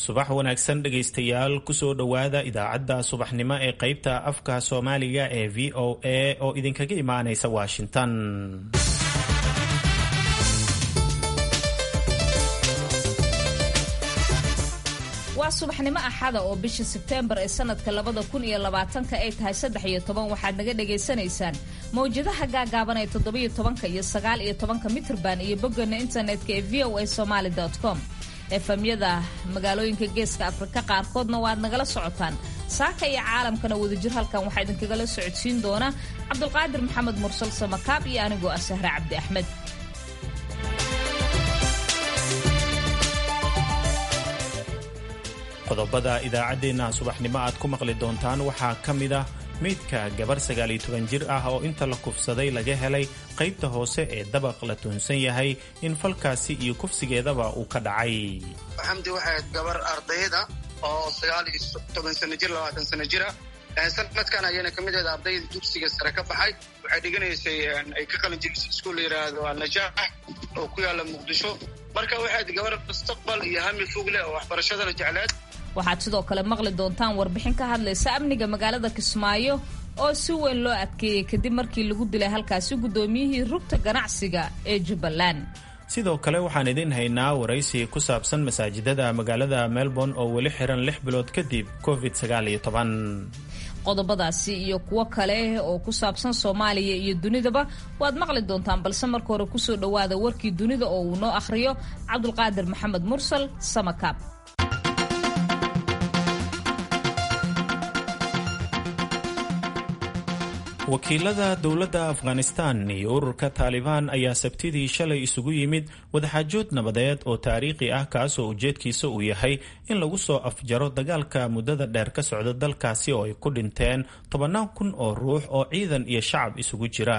subax wanaagsan dhegaystayaal kusoo dhowaada idaacadda subaxnimo ee qaybta afka soomaaliga ee v o a oo idinkaga imaanaysa washington waa subaxnimo axada oo bisha sebteembar ee sanadka labada kun iyo labaatanka ay tahay saddex iyo toban waxaad naga dhagaysanaysaan mawjadaha gaagaaban ee toddobiyo tobanka iyo sagaal iyo tobanka mitrban iyo boggana internetka ee v o a somaali com efamyada magaalooyinka geeska afrika qaarkoodna waad nagala socotaan saaka iyo caalamkana wadajir halkan waxaa idinkagala socodsiin doona cabdulqaadir maxamed mursal samakaab iyo anigoo ah sahre cabdi axmed qodobada idaacaddeenna subaxnimo aad ku maqli doontaan waxaa ka mid ah meydka gabar sagaaliyo toban jir ah oo inta la kufsaday laga helay qaybta hoose ee dabaq la tuhunsan yahay in falkaasi iyo kufsigeedaba uu ka dhacay xamdi waxay ahayd gabar ardayda oo sagaal iyo toban sano jir labaatan sano jira sanadkan ayayna ka mid ahayd ardayda dugsiga sare ka baxay waxay dhiganaysay ay ka qalin jirisay iskuul la yidhaahdo alnajaax oo ku yaalla muqdisho marka waxay ahayd gabar mustaqbal iyo hami fog leh oo waxbarashadana jecleed waxaad sidoo kale maqli doontaan warbixin ka hadlaysa amniga magaalada kismaayo oo si weyn loo adkeeyey kadib markii lagu dilay halkaasi guddoomiyihii rugta ganacsiga ee jubbaland sidoo kale waxaan idin haynaa waraysi ku saabsan masaajidada magaalada melbourne oo weli xiran lix bilood kadib covid sagaal iyo toban qodobadaasi iyo kuwo kale oo ku saabsan soomaaliya iyo dunidaba waad maqli doontaan balse marka hore kusoo dhowaada warkii dunida oo uu noo akhriyo cabdulqaadir maxamed mursal samakaab wakiilada dowladda afghanistan iyo ururka taalibaan ayaa sabtidii shalay isugu yimid wadaxaajood nabadeed oo taariikhi ah kaasoo ujeedkiisa uu yahay in lagu soo afjaro dagaalka muddada dheer ka socda dalkaasi oo ay ku dhinteen tobannaan kun oo ruux oo ciidan iyo shacab isugu jira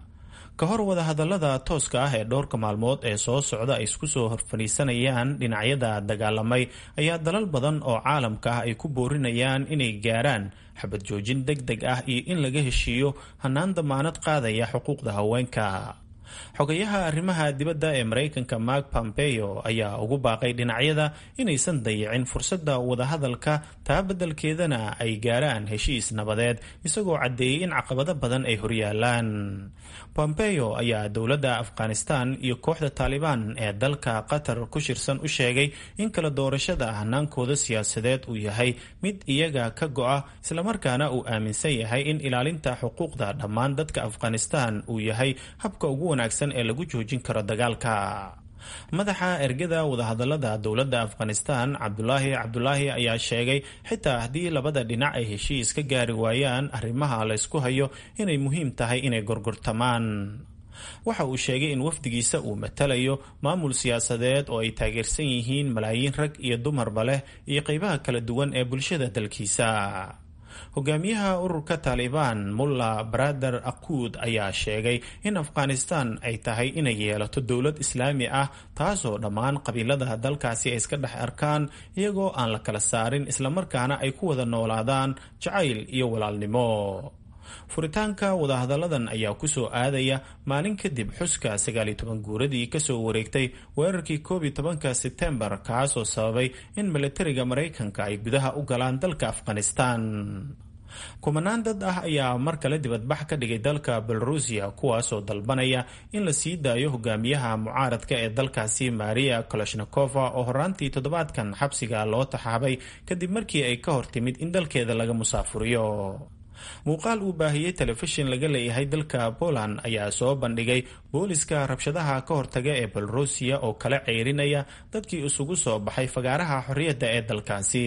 ka hor wadahadallada tooska ah ee dhowrka maalmood ee soo socda ay isku soo horfadhiisanayaan dhinacyada dagaalamay ayaa dalal badan oo caalamka ah ay ku boorinayaan inay gaaraan xabad joojin deg deg ah iyo in laga heshiiyo hannaan damaanad qaadaya xuquuqda haweenka xogayaha arrimaha dibadda ee maraykanka mark pompeo ayaa ugu baaqay dhinacyada inaysan dayicin fursadda wadahadalka taa beddelkeedana ay gaaraan heshiis nabadeed isagoo caddeeyey in caqabado badan ay horyaalaan pompeo ayaa dowladda afghanistan iyo kooxda taalibaan ee dalka qatar ku shirsan u sheegay in kala doorashada hanaankooda siyaasadeed uu yahay mid iyaga ka go-a islamarkaana uu aaminsan yahay in ilaalinta xuquuqda dhammaan dadka afghanistan uu yahay habka ugu wanaagsan ee lagu joojin karo dagaalka madaxa ergada wadahadalada dowladda afghanistan cabdulaahi cabdulaahi ayaa sheegay xitaa haddii labada dhinac ay heshiis ka gaari waayaan arrimaha laysku hayo inay muhiim tahay inay gorgortamaan waxa uu sheegay in wafdigiisa uu matalayo maamul siyaasadeed oo ay taageersan yihiin malaayiin rag iyo dumarba leh iyo qeybaha kala duwan ee bulshada dalkiisa hogaamiyaha ururka taalibaan mulla barader akuud ayaa sheegay in afghanistan ay tahay inay yeelato dowlad islaami ah taasoo dhammaan qabiilada dalkaasi ay iska dhex arkaan iyagoo aan la kala saarin islamarkaana ay ku wada noolaadaan jacayl iyo walaalnimo furitaanka wadahadalladan ayaa kusoo aadaya maalin kadib xuska sagaaliyo toban guuradii kasoo wareegtay weerarkii koob iyo tobanka sebtembar kaasoo sababay in milatariga maraykanka ay gudaha u galaan dalka afghanistan kumanaan dad ah ayaa mar kale dibadbax ka dhigay dalka belarusiya kuwaasoo dalbanaya in la sii daayo hogaamiyaha mucaaradka ee dalkaasi maria koloshnakova oo horaantii toddobaadkan xabsiga loo taxaabay kadib markii ay ka hor timid in dalkeeda laga musaafuriyo muuqaal uu baahiyey telefishin laga leeyahay dalka poland ayaa soo bandhigay booliska rabshadaha ka hortaga ee belarusiya oo kala ceyrinaya dadkii isugu soo baxay fagaaraha xorriyadda ee dalkaasi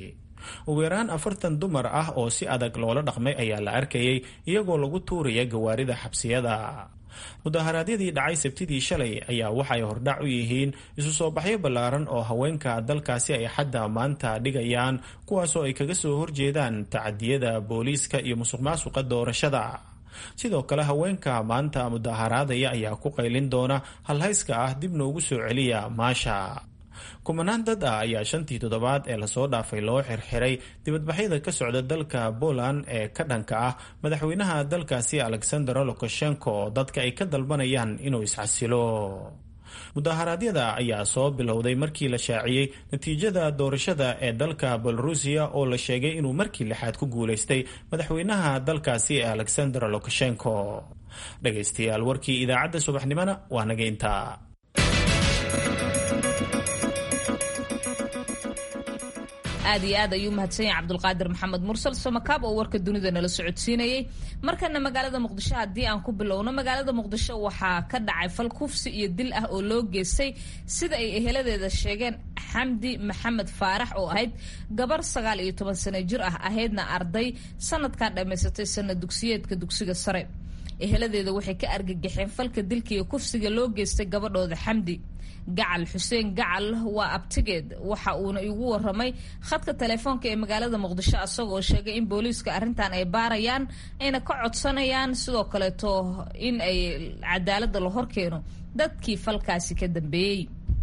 ugu yaraan afartan dumar ah oo si adag loola dhaqmay ayaa la arkayay iyagoo lagu tuuraya gawaarida xabsiyada mudaharaadyadii dhacay sabtidii shalay ayaa waxay hordhac u yihiin isu soo baxyo ballaaran oo haweenka dalkaasi ay xadda maanta dhigayaan kuwaasoo ay kaga soo horjeedaan tacadiyada booliiska iyo musuqmaasuqa doorashada sidoo kale haweenka maanta mudaharaadaya ayaa ku qaylin doona halhayska ah dib noogu soo celiya maasha kumanaan dad ah ayaa shantii toddobaad ee lasoo dhaafay loo xirxiray dibadbaxyada ka socda dalka poland ee ka dhanka ah madaxweynaha dalkaasi alexander lukashenko oo dadka ay ka dalbanayaan inuu isxasilo mudaharaadyada ayaa soo bilowday markii la shaaciyey natiijada doorashada ee dalka belorusiya oo la sheegay inuu markii lixaad ku guulaystay madaxweynaha dalkaasi alexander lukashenko dhegaystayaal warkii idaacadda subaxnimona waa naga intaa aad iyo aad ayuu mahadsan yahay cabdulqaadir maxamed mursal somakaab oo warka dunida nala socodsiinayay markana magaalada muqdisho haddii aan ku bilowno magaalada muqdisho waxaa ka dhacay fal kufsi iyo dil ah oo loo geystay sida ay eheladeeda sheegeen xamdi maxamed faarax oo ahayd gabar sagaal iyo toban sano jir ah ahaydna arday sanadkan dhammaysatay sana dugsiyeedka dugsiga sare eheladeeda waxay ka argagaxeen falka dilka iyo kufsiga loo geystay gabadhooda xamdi gacal xuseen gacal waa abtigeed waxa uuna igu waramay khadka telefoonka ee magaalada muqdisho isagoo sheegay in booliiska arrintan ay baarayaan ayna ka codsanayaan sidoo kaleeto in ay cadaalada la horkeeno dadkii falkaasi ka dambeeyey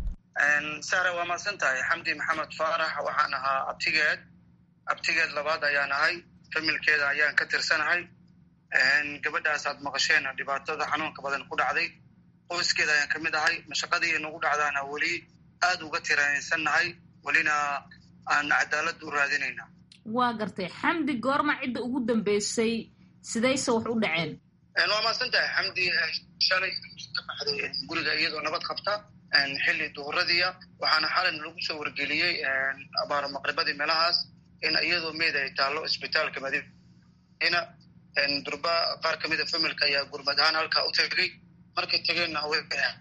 sara waa mahadsan tahay xamdi maxamed faarax waxaan ahaa abtigeed abtigeed labaad ayaan ahay familkeeda ayaan ka tirsanahay gabadhaas aad maqasheen dhibaatada xanuunka badan ku dhacday qoyskeeda ayaan ka mid ahay mashaqadii nagu dhacdaana weli aad uga tiranaysannahay welina aan cadaalad u raadinayna waa gartay xamdi goorma cidda ugu dambeysay sidayse wax u dhaceen waa mahadsan tahay xamdi shalay ka baxday guriga iyadoo nabad qabta xilli duhuradiia waxaana xalan lagu soo wargeliyey abaaro maqribadii meelahaas in iyadoo meyd ay taallo isbitaalka madiina durba qaar ka mida familka ayaa gurmad ahaan halkaa u tegay markay tegeenna way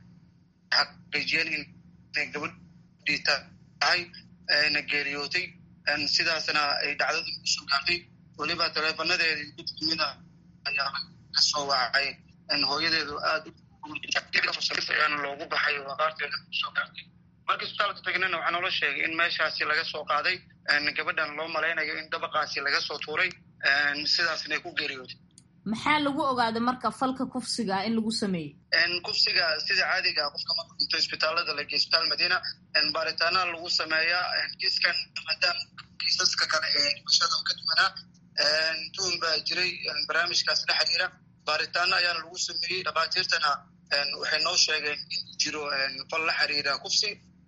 xaqiijiyeen inay gabadhii tahay na geeriyootay sidaasna ay dhacdadii kusoo gaartay weliba taleefonadeedii mid kamida ayaa kasoo wacay hooyadeedu aad ayaana loogu baxay oo aqaarteeda kusoo gaartay markii isbitaalka tagnana waxaa noola sheegay in meeshaasi laga soo qaaday gabadhan loo malaynayo in dabaqaasi laga soo tuuray sidaasna ay ku geeriyootay maxaa lagu ogaaday marka falka kufsiga in lagu sameeyey kufsiga sida caadiga qofka marku dhinto isbitaalada lagey isbitaal madiina baaritaana lagu sameeyaa kiiskan maadaama kiisaska kale ee dhimashada ka duwanaa tuun baa jiray barnaamijkaas la xiriira baaritaano ayaana lagu sameeyey dhakhaatiirtana waxay noo sheegeen in jiro fal la xiriira kufsi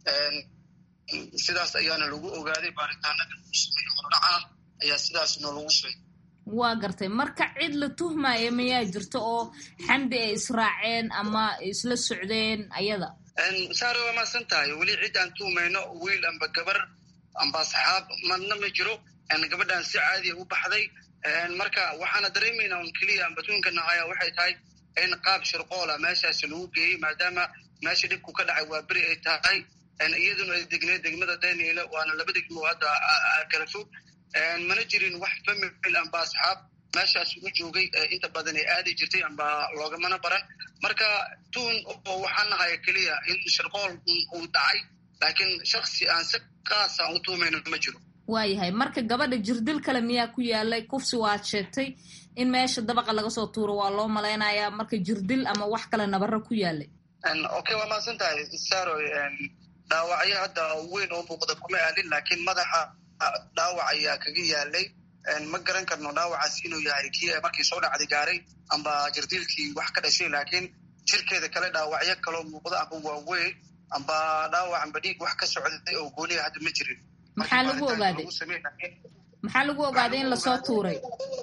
sidaas ayaana lagu ogaaday baaritaanada lagu sameeye hordhaca ayaa sidaas noolagu sheegay waa gartay marka cid la tuhmaya mayaa jirto oo xamdi ay israaceen ama isla socdeen ayada saare waa maasan tahay weli cid aan tuhmayno wiil amba gabar amba asxaab madna ma jiro gabadhan si caadiya u baxday marka waxaana dareemayna un keliya amba tuunkana haya waxay tahay in qaab shirqoola meeshaasi lagu geeyey maadaama meesha dhibku ka dhacay waa beri ay tahay iyaduna ay degneed degmada daniela waana laba degmo hadda kala fog mana jirin wax famil amba asxaab meeshaas ugu joogay inta badan ay aadi jirtay amba loogamana baran marka tuun oo waxaan nahaya keliya in shirqool uu dhacay laakiin shaksi aan si kaasa u tuumayno ma jiro waayahay marka gabadha jirdil kale miyaa ku yaalay kufsi waad sheegtay in meesha dabaqa laga soo tuuro waa loo malaynayaa marka jirdil ama wax kale nabaro ku yaalay okay waa mahadsan tahay saroy dhaawacyo hadda weyn oo muuqda kuma aalin laakiin madaxa dhaawac ayaa kaga yaalay ma garan karno dhaawacaas inuu yahay kii markii soo dhacday gaaray amba jirdiilkii wax ka dhashay laakiin jirkeeda kale dhaawacyo kaloo muuqda amba waaweyn amba dhaawac amba dhiig wax ka socday oo gooniya hadda ma jirin maxaa lagu ogaaday maxaa lagu ogaaday in lasoo tuuray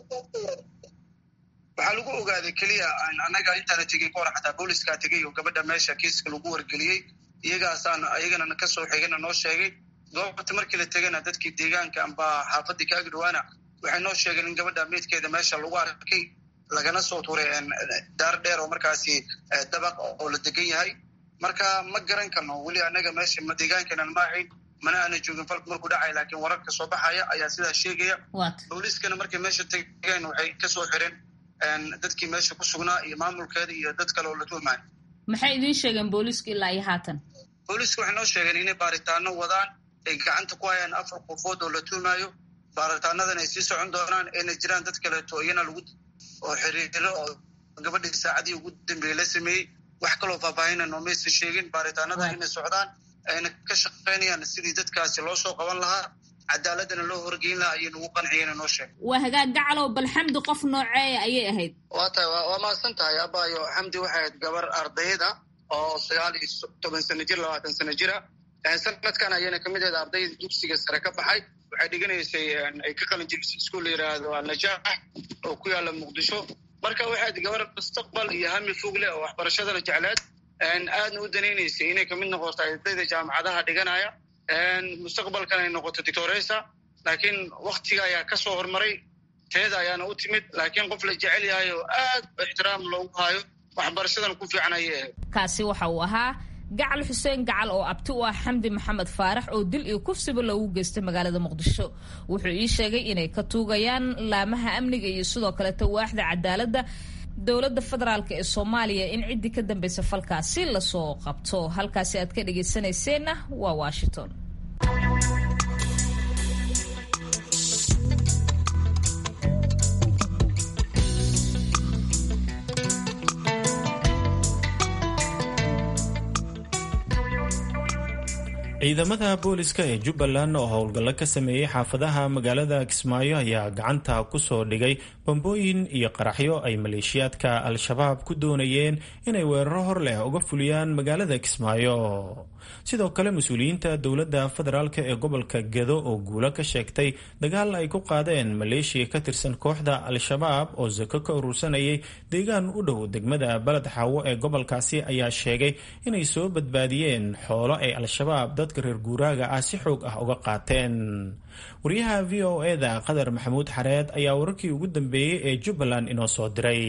waxaa lagu ogaaday keliya annaga intaana tegey kahor xataa booliskaa tegey oo gabadha meesha kiiska lagu wargeliyey iyagaasaan iyagana kasoo xigana noo sheegay goobta markii la tegana dadkii deegaanka amba xaafadii ka agdhawaana waxay noo sheegeen in gabadha meydkeeda meesha lagu arkay lagana soo tuuray daar dheer oo markaasi dabaq oo la degan yahay marka ma garan karno weli annaga meesha ma deegaankeenan ma ahayn mana aana joogin falku markuu dhacay laakiin wararka soo baxaya ayaa sidaa sheegaya booliiskana markay meesha tegeen waxay kasoo xireen dadkii meesha ku sugnaa iyo maamulkeeda iyo dad kale oo la tuhmaayo maxay idiin sheegeen booliisku ilaa iyo haatan booliiska waxay noo sheegeen inay baaritaano wadaan ay gacanta ku hayaan afar qofood oo la tuhmaayo baaritaanadan ay sii socon doonaan ayna jiraan dad kaleeto iyana lagu oo xiriiro oo gabadhii saacadii ugu dambeeyey la sameeyey wax kaloo faahfaahina noomaysa sheegin baaritaanada inay socdaan ayna ka shaqaynayaan sidii dadkaasi loo soo qaban lahaa cadaaladana loo horgeyn lahaa ayay nagu qanciyeen noo sheeg waa hagaag gacalow bal xamdi qof nooceeya ayay ahayd waa tahay waa mahadsan tahay abaayo xamdi waxay ahayd gabar ardayda oo sagaal iyo toban sano jir labaatan sano jira sanadkan ayayna kamid ahayd ardayda dugsiga sare ka baxay waxay dhiganaysay ay ka qalin jirisay iskuol la yidhaahdo alnajaax oo ku yaala muqdisho marka waxayd gabar mustaqbal iyo hami fog leh oo waxbarashadana jecleed aadna u danaynaysay inay kamid noqoto ardayda jaamacadaha dhiganaya mustaqbalkan ay noqoto dictoresa laakiin waktiga ayaa ka soo hormaray teeda ayaana u timid laakiin qof la jecel yahay oo aad ixtiraam loogu hayo waxbarashadan ku fiican ayay ahayd kaasi waxa uu ahaa gacal xuseen gacal oo abti u ah xamdi maxamed faarax oo dil iyo kufsiba loogu geystay magaalada muqdisho wuxuu ii sheegay inay ka tuugayaan laamaha amniga iyo sidoo kaleeta waaxda cadaaladda dowladda federaalk ee soomaaliya in ciddii ka dambaysa falkaasi lasoo qabto halkaasi aad ka dhegaysanayseena waa washington ciidamada booliska ee jubbaland oo howlgallo ka sameeyey xaafadaha magaalada kismaayo ayaa gacanta ku soo dhigay bambooyin iyo qaraxyo ay maleeshiyaadka al-shabaab ku doonayeen inay weeraro hor leh uga fuliyaan magaalada kismaayo sidoo kale mas-uuliyiinta dowladda federaalk ee gobolka gedo oo guulo ka sheegtay dagaal ay ku qaadeen maleeshiya ka tirsan kooxda al-shabaab oo sako ka urursanayay deegaan u dhow degmada baled xaawo ee gobolkaasi ayaa sheegay inay soo badbaadiyeen xoolo ay al-shabaab dadka reer guuraaga ah si xoog ah uga qaateen wariyaha v o eda qadar maxamuud xareed ayaa wararkii ugu dambeeyey ee jubbaland inoo soo diray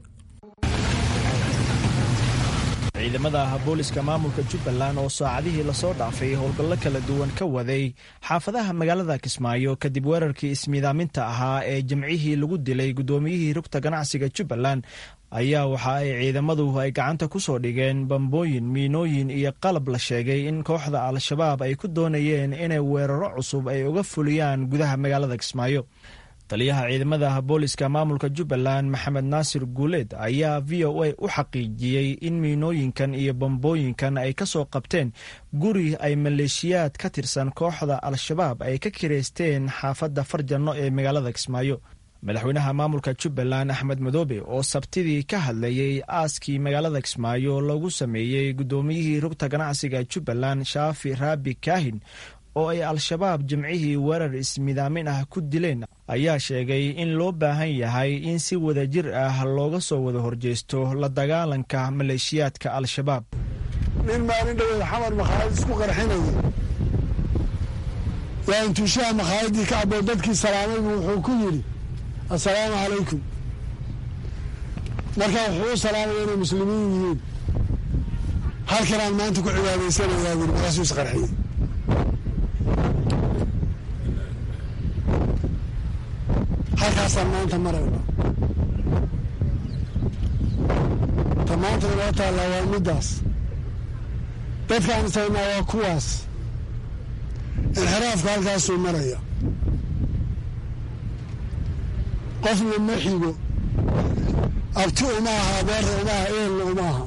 ciidamada booliska maamulka jubbaland oo saacadihii lasoo dhaafay howlgallo kala duwan ka waday xaafadaha magaalada kismaayo kadib weerarkii ismiidaaminta ahaa ee jimcihii lagu dilay guddoomiyihii rugta ganacsiga jubbaland ayaa waxa ay ciidamadu ay gacanta ku soo dhigeen bambooyin miinooyin iyo qalab la sheegay in kooxda al-shabaab ay ku doonayeen inay weeraro cusub ay uga fuliyaan gudaha magaalada kismaayo taliyaha ciidamada booliska maamulka jubbaland maxamed naasir guuleed ayaa v o a u xaqiijiyey in miinooyinkan iyo bambooyinkan ay ka soo qabteen guri ay maleeshiyaad ka tirsan kooxda al-shabaab ay ka kireysteen xaafadda farjanno ee magaalada kismaayo madaxweynaha maamulka jubbaland axmed madoobe oo sabtidii ka hadlayey aaskii magaalada kismaayo lagu sameeyey guddoomiyihii rugta ganacsiga jubbaland shaafi raabi kaahin oo ay al-shabaab jimcihii weerar ismidaamin ah ku dileen ayaa sheegay in loo baahan yahay in si wadajir ah looga soo wada horjeesto la dagaalanka maleeshiyaadka al-shabaab nin maalin dhaweed xamar makhaayad isku qarxinaya yaa intuushaha makhaayadii ka caboo dadkii salaamaybu wuxuu ku yidhi assalaamu calaykum marka wuxuu u salaamaya inay muslimiin yihiin halkanaan maanta ku cibaadaysanayaa buri markaasuu isqarxiyey halkaasaan maanta marayna ta maanta inoo taallaa waa middaas dadkaan isaynaa waa kuwaas inxiraafka halkaasuu maraya qofna ma xigo abti uma aha abeerta uma aha eelna uma aha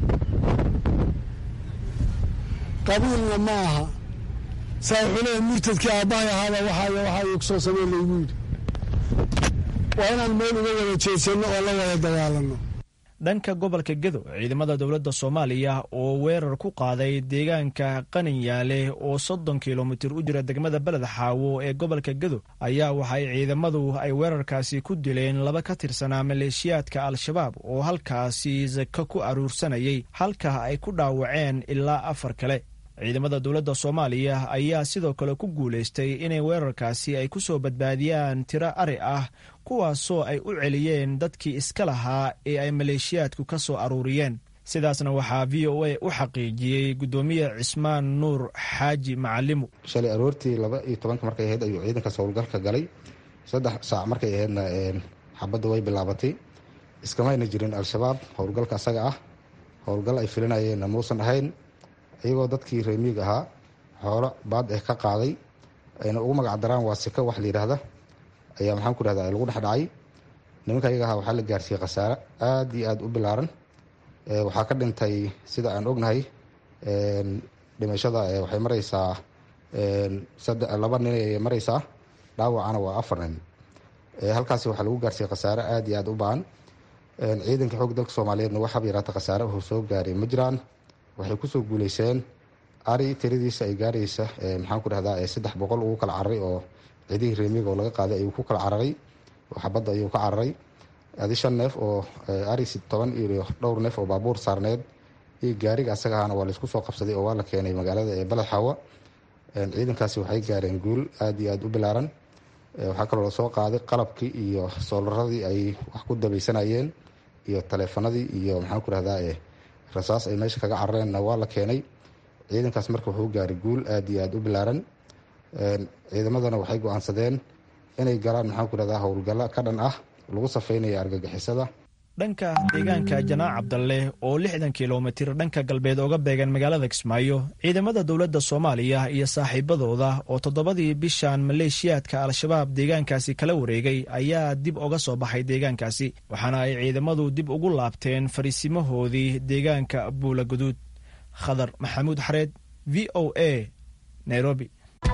qabiilna ma aha saa wuxuu leeyahy murtadkii aabbahay ahaaba waxaay waxaa kusoo samey laygu yidhi waa inaan meel uga wada jeedsanno oo la wada dagaalanno dhanka gobolka gedo ciidamada dowladda soomaaliya oo weerar ku qaaday deegaanka qaninyaale oo soddon kilomitir u jira degmada beled xaawo ee gobolka gedo ayaa waxaay ciidamadu ay weerarkaasi ku dileen laba ka tirsanaa maleeshiyaadka al-shabaab oo halkaasi sako ku aruursanayay halka ay ku dhaawaceen ilaa afar kale ciidamada dowladda soomaaliya ayaa sidoo kale ku guulaystay inay weerarkaasi ay ku soo badbaadiyaan tiro ari ah kuwaasoo ay u celiyeen dadkii iska lahaa ee ay maleeshiyaadku ka soo aruuriyeen sidaasna waxaa v o a u xaqiijiyey guddoomiye cismaan nuur xaaji macalimu shalay aroortii laba iyo tobanka markay ahayd ayuu ciidankaas howlgalka galay saddex saac markay ahaydna xabadda way bilaabatay iskamayna jirin al-shabaab howlgalka asaga ah howlgal ay filinayeenna muusan ahayn iyagoo dadkii reemiig ahaa xoolo baad eh ka qaaday ayna ugu magac daraan waa sika wax la yidhaahda ayaa maxaan ku rahda lagu dhex dhacay nimanka ayaga ahaa waxaa la gaarsiiyey khasaare aad iyo aad u bilaaran waxaa ka dhintay sida aan ognahay dhimashada waxay mareysaa laba nin ay mareysaa dhaawacana waa afar nin halkaasi waxaa lagu gaarsiiyey khasaare aad iyo aad u baan ciidanka xoog dalka soomaaliyeedna waxaaba yaraata khasaare uu soo gaaray ma jiraan waxay kusoo guuleyseen ari tiradiisa ay gaaraysa maxaan ku dhahdaa saddex boqol ugu kala cararay oo ciidihii reemiga oo laga qaaday ayuu ku kala cararay oo xabadda ayuu ka cararay adi shan neef oo ari toban iyo dhowr neef oo baabuur saarneed iyo gaariga asaga ahana waa laisku soo qabsaday oo waa la keenay magaalada ee baled xawa ciidankaasi waxay gaareen guul aada iyo aada u bilaaran waxaa kaloo lasoo qaaday qalabkii iyo soolaradii ay wax ku dabaysanayeen iyo taleefanadii iyo maxaan ku dhahdaa rasaas ay meesha kaga carareenna waa la keenay ciidankaas marka wuxuu gaaray guul aada iyo aada u bilaaran ciidamadana waxay go-aansadeen inay galaan maxaan ku dhahdaa howlgallo ka dhan ah lagu safeynaya argagixisada dhanka deegaanka janaac cabdalle oo lixdan kilomitir dhanka galbeed ooga beegan magaalada kismaayo ciidamada dowladda soomaaliya iyo saaxiibadooda oo toddobadii bishan maleeshiyaadka al-shabaab deegaankaasi kala wareegay ayaa dib oga soo baxay deegaankaasi waxaana ay ciidamadu dib ugu laabteen fariisimahoodii deegaanka buula guduud khadar maxamuud xareed v o a nairobi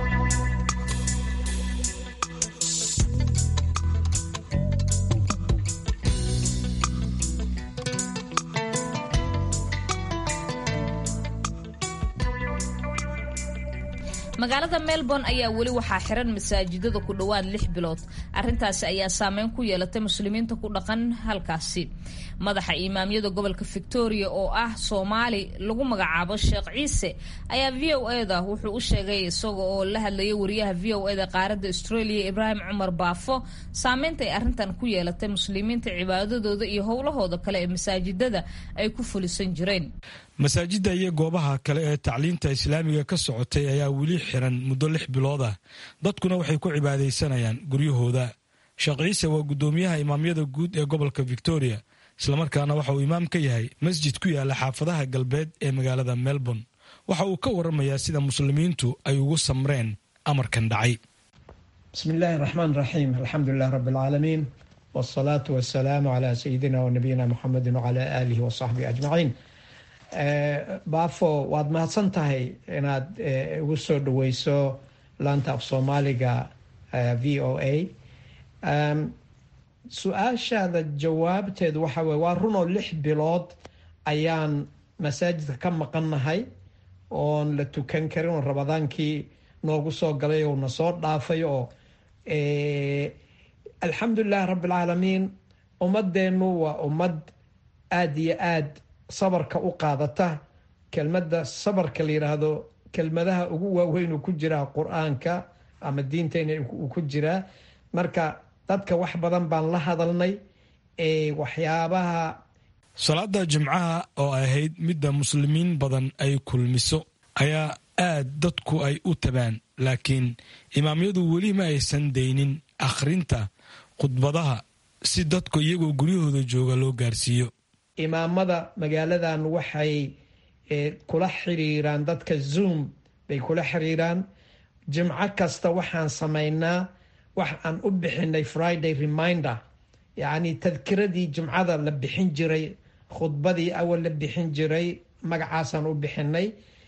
magaalada melbourne ayaa weli waxaa xiran masaajidada ku dhowaad lix bilood arintaasi ayaa saameyn ku yeelatay muslimiinta ku dhaqan halkaasi madaxa imaamyada gobolka victoria oo ah soomaali lagu magacaabo sheekh ciise ayaa v o eda wuxuu u sheegay isaga oo la hadlayay wariyaha v o eda qaaradda australia ibraahim cumar baafo saameynta ay arrintan ku yeelatay muslimiinta cibaadadooda iyo howlahooda kale ee masaajidada ay ku fulisan jireen masaajidda iyo goobaha kale ee tacliinta islaamiga ka socotay ayaa weli xiran muddo lix bilood ah dadkuna waxay ku cibaadaysanayaan guryahooda sheekh ciise waa guddoomiyaha imaamyada guud ee gobolka victoria islamarkaana waxa uu imaam ka yahay masjid ku yaala xaafadaha galbeed ee magaalada melbourne waxa uu ka waramayaa sida muslimiintu ay ugu samreen amarkan dhacay bismi illaahi raxmaan raxiim alxamdulilah rabi alcaalamiin wsalaatu wasalaamu calaa sayidina wanabiyina muxamedin wacalaa aalihi wasaxbihi ajmaciin baafo waad mahadsan tahay inaad igu soo dhaweyso laanta af soomaaliga v o a su-aashaada jawaabteedu waxa weye waa runoo lix bilood ayaan masaajidka ka maqannahay oon la tukan karin oo rabadaankii noogu soo galay oo na soo dhaafay oo alxamdulilahi rabbi alcaalamiin ummadeennu waa ummad aada iyo aad sabarka u qaadata kelmadda sabarka la yidhaahdo kelmadaha ugu waaweyn ku jiraa qur-aanka ama diinteyna uu ku jiraa marka dadka wax badan baan la hadalnay waxyaabaha salaada jimcaha oo ahayd midda muslimiin badan ay kulmiso ayaa aad dadku ay u tabaan laakiin imaamyadu weli ma aysan daynin akhrinta khudbadaha si dadku iyagoo guryahooda jooga loo gaarsiiyo imaamada magaaladan waxay kula xiriiraan dadka zoom bay kula xiriiraan jimco kasta waxaan samaynaa wax aan u bixinay friday reminder yacni tadkiradii jimcada la bixin jiray khudbadii awal la bixin jiray magacaasaan u bixinay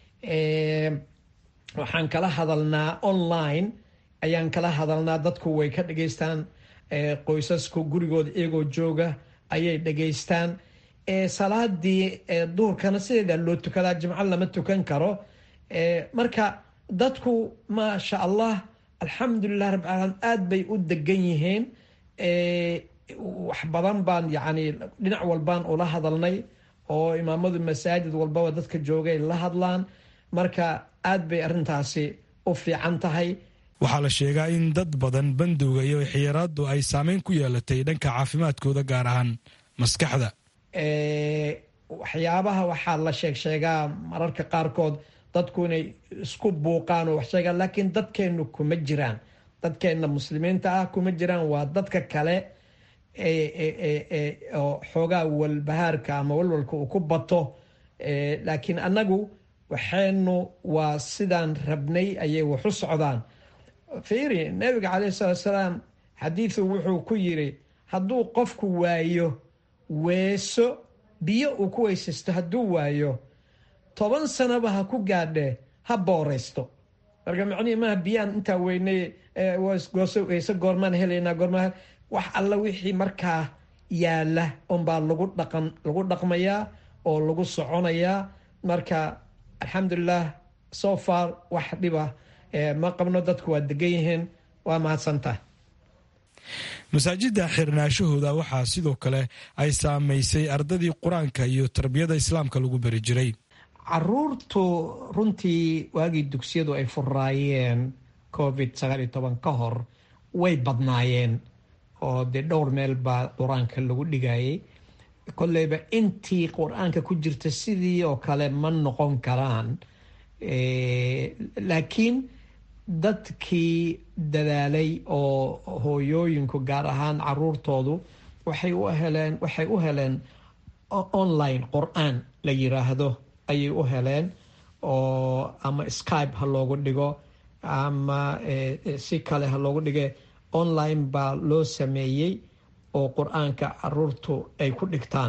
waxaan kala hadalnaa online ayaan kala hadalnaa dadku way ka dhageystaan qoysasku gurigooda iyagoo jooga ayay dhageystaan salaadii duhurkana sideedaa loo tukadaa jimco lama tukan karo marka dadku maasha allah alxamdulilah rabbi caalamiin aad bay u degan yihiin wax badan baan yacni dhinac walbaan ula hadalnay oo imaamadu masaajid walbaba dadka joogay la hadlaan marka aad bay arrintaasi u fiican tahay waxaa la sheegaa in dad badan bandowga iyo xiyaraadu ay saameyn ku yeelatay dhanka caafimaadkooda gaar ahaan maskaxda waxyaabaha waxaa la sheeg sheegaa mararka qaarkood dadku inay isku buuqaan oo wax sheegaan laakiin dadkeennu kuma jiraan dadkeenna muslimiinta ah kuma jiraan waa dadka kale oo xoogaa walbahaarka ama walwalka uu ku bato laakiin annagu waxaynu waa sidaan rabnay ayay wax u socdaan fiiri nabiga caleyhi salaatu salaam xadiidu wuxuu ku yiri hadduu qofku waayo weeso biyo uu ku weysaysto hadduu waayo toban sanaba ha ku gaadhe ha booraysto marka macnihii maaha biyaan intaa weynay weyse goormaan helaynaa goormaa wax alla wixii markaa yaala unbaa lagu dhaqan lagu dhaqmayaa oo lagu soconayaa marka alxamdulilah so far wax dhiba ma qabno dadku waa degan yihiin waa mahadsantaha masaajidda xirnaashahooda waxaa sidoo kale ay saamaysay ardadii qur-aanka iyo tarbiyada islaamka lagu bari jiray caruurtu runtii waagii dugsiyadu ay furaayeen covid sagaal iyo toban ka hor way badnaayeen oo dee dhowr meel baa qur-aanka lagu dhigayay kolleyba intii qur-aanka ku jirta sidii oo kale ma noqon karaan laakiin dadkii dadaalay oo hooyooyinku gaar ahaan caruurtoodu waxay u heleen waxay u heleen online qur-aan la yiraahdo ayay u heleen oo ama skype ha loogu dhigo ama si kale ha loogu dhige online baa loo sameeyey oo qur-aanka caruurtu ay ku dhigtaan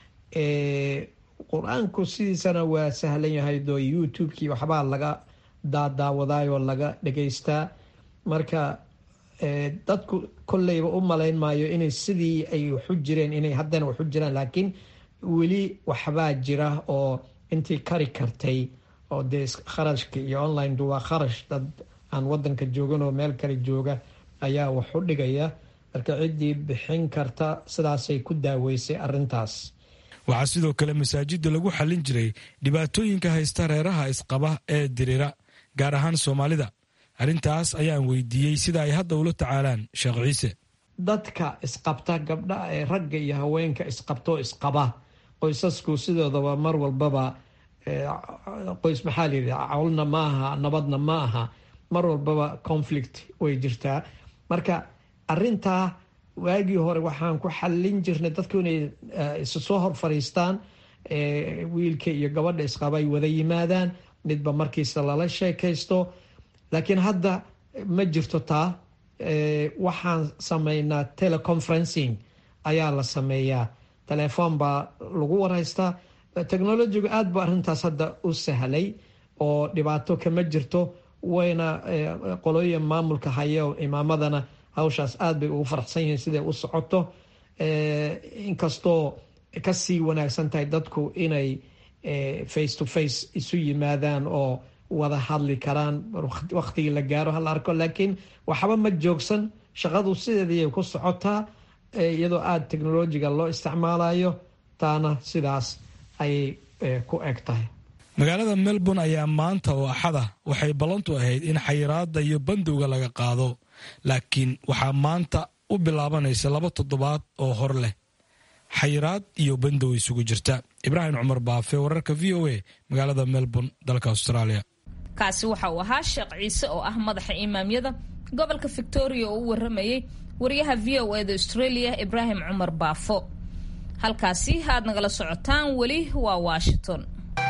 qur-aanku sidiisana waa sahlan yahay doo youtube-kii waxbaa laga daadaawadaayoo laga dhegaystaa marka dadku kolleyba u malayn maayo inay sidii ay waxu jireen inay haddana waxu jiraan laakiin weli waxbaa jira oo intii kari kartay oo dee kharashka iyo online-du waa kharash dad aan wadanka joogan oo meel kale jooga ayaa wax u dhigaya marka ciddii bixin karta sidaasay ku daaweysay arintaas waxaa sidoo kale masaajidda lagu xallin jiray dhibaatooyinka haysta reeraha isqaba ee dirira gaar ahaan soomaalida arrintaas ayaan weydiiyey sida ay hadda ula tacaalaan sheekh ciise dadka isqabta gabdha ee ragga iyo haweenka isqabtoo isqaba qoysasku sidoodaba mar walbaba qoys maxaa layidhi cawlna ma aha nabadna ma aha mar walbaba conflict way jirtaa marka arintaa waagii hore waxaan ku xallin jirnay dadku inay isu soo hor fadhiistaan wiilka iyo gabadha isqaba ay wada yimaadaan midba markiisa lala sheekaysto laakiin hadda ma jirto taa waxaan sameynaa teleconferencing ayaa la sameeyaa telefoon baa lagu waraystaa technologigu aad ba arrintaas hadda u sahlay oo dhibaato kama jirto wayna qolooyin maamulka haya imaamadana hawshaas aad bay ugu faraxsan yihiin siday u socoto inkastoo kasii wanaagsan tahay dadku inay face to face isu yimaadaan oo wada hadli karaan waktigii la gaaro hala arko laakiin waxba ma joogsan shaqadu sideediyay ku socotaa iyadoo aada technolojiga loo isticmaalayo taana sidaas ayay ku eg tahay magaalada melbourne ayaa maanta oo axada waxay ballantu ahayd in xayiraada iyo bandowga laga qaado laakiin waxaa maanta u bilaabanaysa laba toddobaad oo hor leh xayiraad iyo bandow isugu jirta ibraahim cumar baafe wararka v o a magaalada melbourne dalka australia kaasi waxa uu ahaa sheekh ciise oo ah madaxa imaamyada gobolka victoria oo u waramayay wariyaha v o eda australia ibraahim cumar baafo halkaasi aad nagala socotaan weli waa washington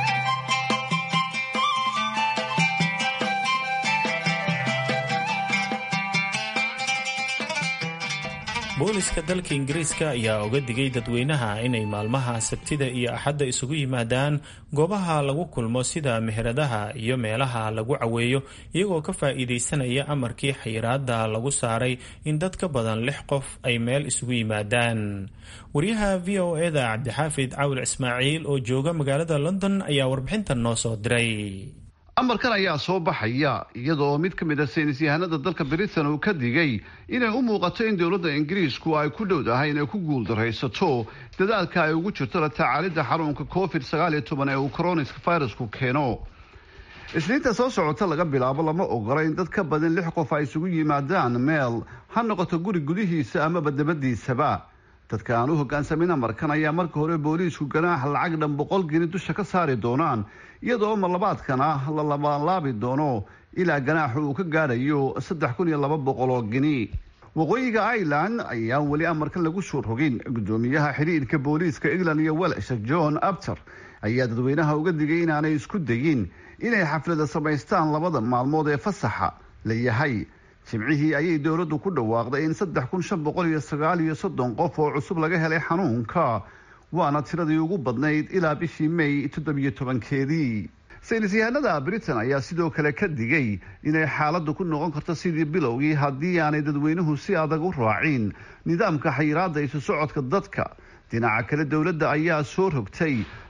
booliska dalka ingiriiska ayaa oga digay dadweynaha inay maalmaha sabtida iyo axadda isugu yimaadaan goobaha lagu kulmo sida meheradaha iyo meelaha lagu caweeyo iyagoo ka faa'iidaysanaya amarkii xayiraada lagu saaray in dad ka badan lix qof ay meel isugu yimaadaan wariyaha v o eda cabdixaafid cawil ismaaciil oo jooga magaalada london ayaa warbixintan noo soo diray amarkan ayaa soo baxaya iyadoo mid ka mid a saynis yahanada dalka britain uu ka digay inay u muuqato in dowladda ingiriisku ay ku dhowdahay inay ku guuldaraysato dadaalka ay ugu jirto la tacaalidda xanuunka covid sagaal iyo toban ee uu coronaska virusku keeno isniinta soo socota laga bilaabo lama ogola in dad ka badan lix qof ay isugu yimaadaan meel ha noqoto guri gudihiisa amaba dabadiisaba dadka aan u hogaansamin amarkan ayaa marka hore booliisku ganaax lacag dhan boqol geni dusha ka saari doonaan iyadoo marlabaadkana la labalaabi doono ilaa ganaaxu uu ka gaadhayo saddex kun iyo laba boqol oo geni waqooyiga ireland ayaan weli amarkan lagu soo rogin gudoomiyaha xidhiirka booliiska england iyo welsh john abter ayaa dadweynaha uga digay inaanay isku dayin inay xaflada samaystaan labada maalmood ee fasaxa la yahay jimcihii ayay dowladdu ku dhawaaqday in saddex kun shan boqol iyo sagaal iyo soddon qof oo cusub laga helay xanuunka waana tiradii ugu badnayd ilaa bishii may toddobiyo tobankeedii saynis yahanada britain ayaa sidoo kale ka digay inay xaaladdu ku noqon karto sidii bilowgii haddii aanay dadweynuhu si adag u raacin nidaamka xayiraada isu socodka dadka dhinaca kale dowladda ayaa soo rogtay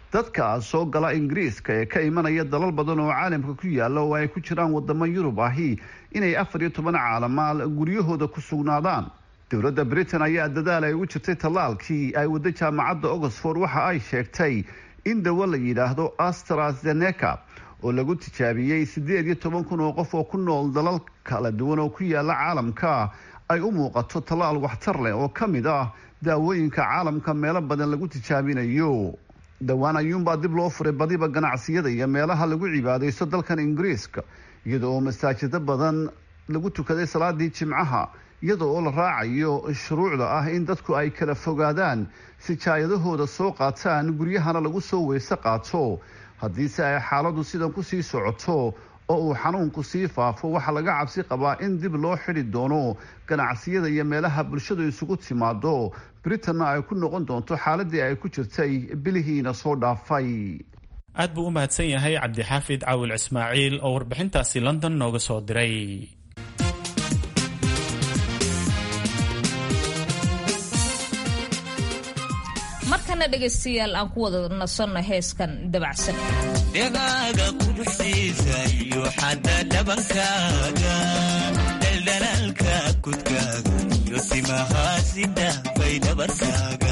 dadka soo gala ingiriiska ee ka imanaya dalal badan oo caalamka ku yaala oo ay ku jiraan wadamo yurub ahi inay afar iyo toban caalamaal guryahooda ku sugnaadaan dowladda britain ayaa dadaal ay ugu jirtay tallaalkii ay waddo jaamacadda oxford waxa ay sheegtay in dawo la yidhaahdo astrazeneca oo lagu tijaabiyey siddeed iyo toban kun oo qof oo ku nool dalal kala duwan oo ku yaala caalamka ay u muuqato tallaal waxtar leh oo ka mid ah daawooyinka caalamka meelo badan lagu tijaabinayo dhowaan ayuunbaa dib loo furay badiba ganacsiyada iyo meelaha lagu cibaadaysto dalkan ingiriiska iyada oo masaajido badan lagu tukaday salaadii jimcaha iyada oo la raacayo shuruucda ah in dadku ay kala fogaadaan sijaayadahooda soo qaataan guryahana lagu soo weyse qaato haddiise ay xaaladu sidan kusii socoto oo uu xanuunku sii faafo waxaa laga cabsi qabaa in dib loo xidi doono ganacsiyada iyo meelaha bulshadu isugu timaado britanna ay ku noqon doonto xaaladii ay ku jirtay bilihiina soo dhaafay aad buu u mahadsan yahay cabdixaafid caawil ismaaciil oo warbixintaasi london nooga soo diray markana dhegaystayaal aan ku wada nasanno heeskan dabacsan dhegaaga quruxdiisa iyo xadda dhabankaaga dhaldhalaalka kudkaaga iyo timahaasida bay dhabarkaaga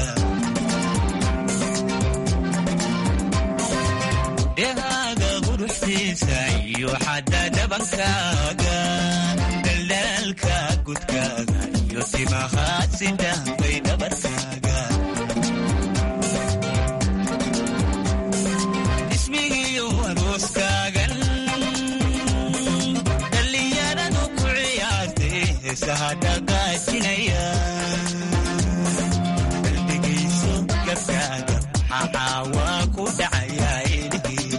dhegaaga quruxdiisa iyo xadda dhabankaaga dhaldhalaalka kudkaaga iyo timahaasida bay dhabarkaaga dhallinyaradu ku ciyaartay heesaha dhagaajinaya qalbigayso gabkaaga maxaa waa ku dhacayaa ilhiidi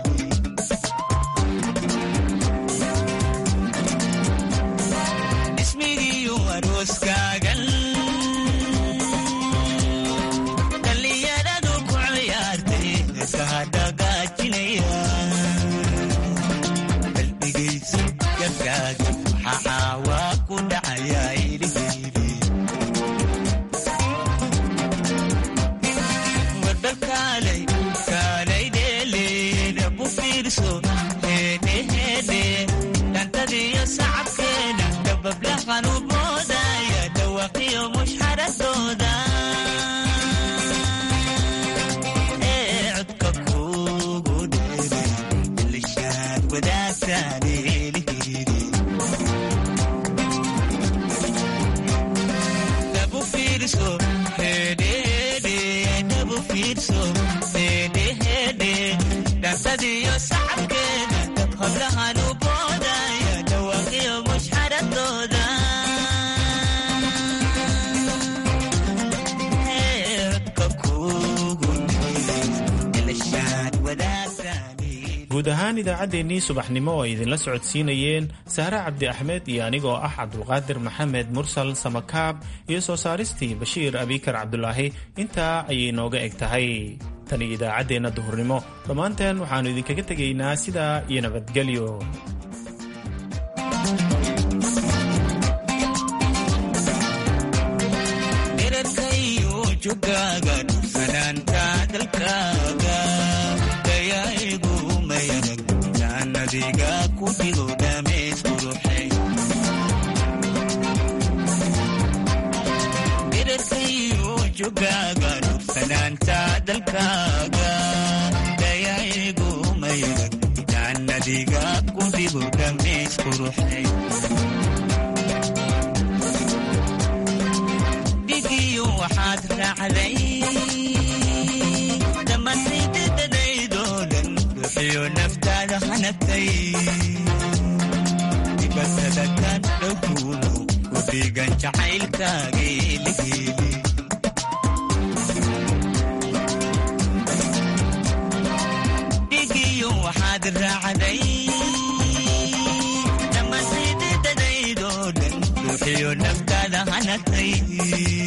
ismigiiyo arooskaagan dhallinyaradu ku ciyaartay heesaha dhagaajinaya maxaa waa ku dhacayaa ilhiidi warbal kaalay kaalay dheeleeda bu fiirso heedheheedhe dhantadiyo sacabkeeda dabablahan u moodaya dhawaqiyo mushxaradooda ee codka kugu dheeray ilishaad wadaagtaani dhantadiyo sacabkeeda hablahan u boodaya dhawaaqiyo mushxaradooda guud ahaan idaacaddeenii subaxnimo oo ay idinla socodsiinayeen sahre cabdi axmed iyo anigoo ah cabdulqaadir maxamed mursal samakaab iyo soo saaristii bashiir abikar cabdulaahi intaa ayay nooga eg tahay tan iyo idaacaddeenna duhurnimo dhammaanteen waxaannu idinkaga tegaynaa sidaa iyo nabadgelyo dirarkayo jogaaga dhugsanaanta dalkaaga dayaigu mayran jaannadiga ku dhigo dhamays quruxay dhigiyo waxaad raacday dhammaantaydadadaydoo dhan ruuxiyo naftaada hanagtay dibasadatan dhowguuno ku dhigan jacaylkaageeligeeli dhigiyo waxaad raacday dhammaantaydadadaydoo dhan ruuxiyo naftaada hanagtay